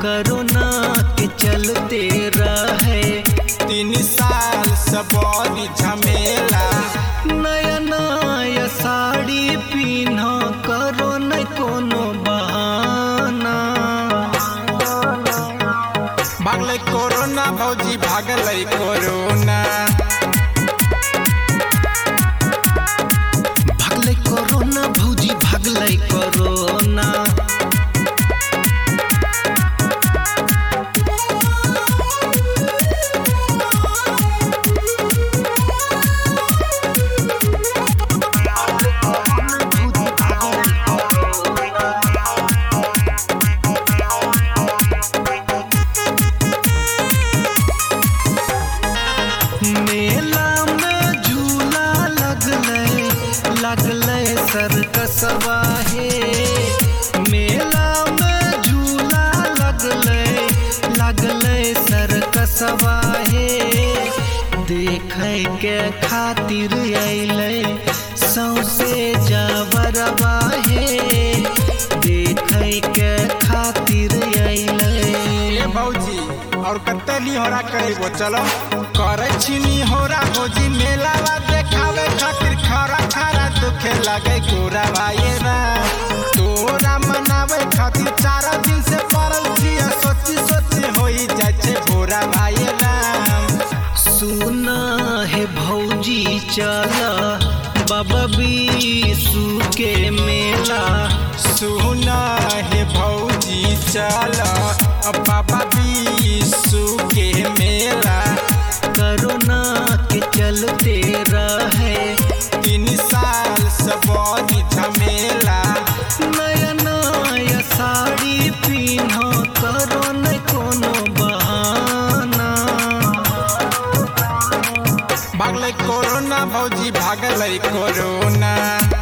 corona के चलते रहे तीन साल से बड़ी झमेला नया नया साड़ी पीन्ह करो न कोनो बहाना भागले कोरोना भौजी भागले कोरोना भागले कोरोना भौजी भागले कोरोना मेला में झूला लगले लगले सर्कसवा हे मेला में झूला लगले लगले सर्कसवा हे देखे के खातिर अइले सौसे जावरवा हे देखे के खातिर अइले ए भौजी और कते निहोरा करेबो चलो करे छी निहोरा भौजी मेलावा देखावे खातिर खरा खरा दुखे लगे गोरा भाई ना तोरा मनावे खातिर चार दिन से पड़ल छिया सोची सोची होई जाय छे भोरा भाई राम सुना है भौजी चला बाबा बीसू के मेला सुना है भौजी चला बाबा बीसू के मेला कोरोना के चलते रहे तीन साल से बड़ी झमेला नया नया साड़ी पीन्ह करो न कोनो बहाना भागले कोरोना भौजी भागले कोरोना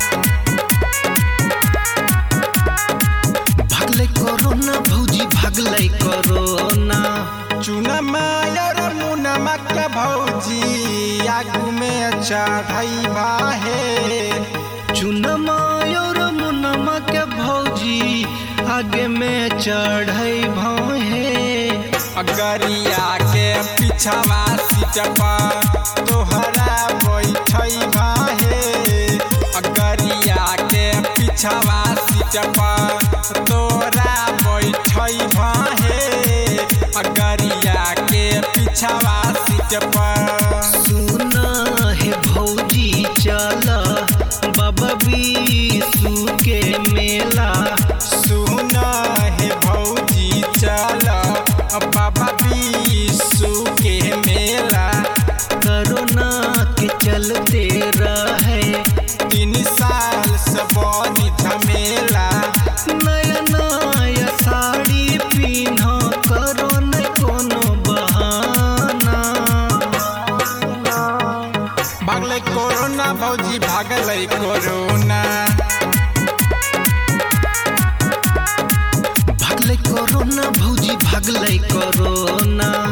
भागले कोरोना भौजी भागले कोरोना चुना मायर मुनमा के भौजी आगू में चढ़ई बाहे चुनमा और मुनमा के भौजी आगे में चढ़ई भौहे अगरिया के पिछवा सीट पर तोहरा बैठई बाहे अगरिया के पिछवा सीट पर तोरा बैठई बाहे अगरिया के पिछवा सीट पर सुना है भौजी चला बाबा बीसू के मेला सुना है भौजी चल बाबा बीसू के मेला कोरोना के चलते रहे तीन साल से बड़ी झमेला नया नया साड़ी पीन्ह करो न कोनो बहाना भागले कोरोना भौजी भागले कोरोना भागले कोरोना भौजी भागले कोरोना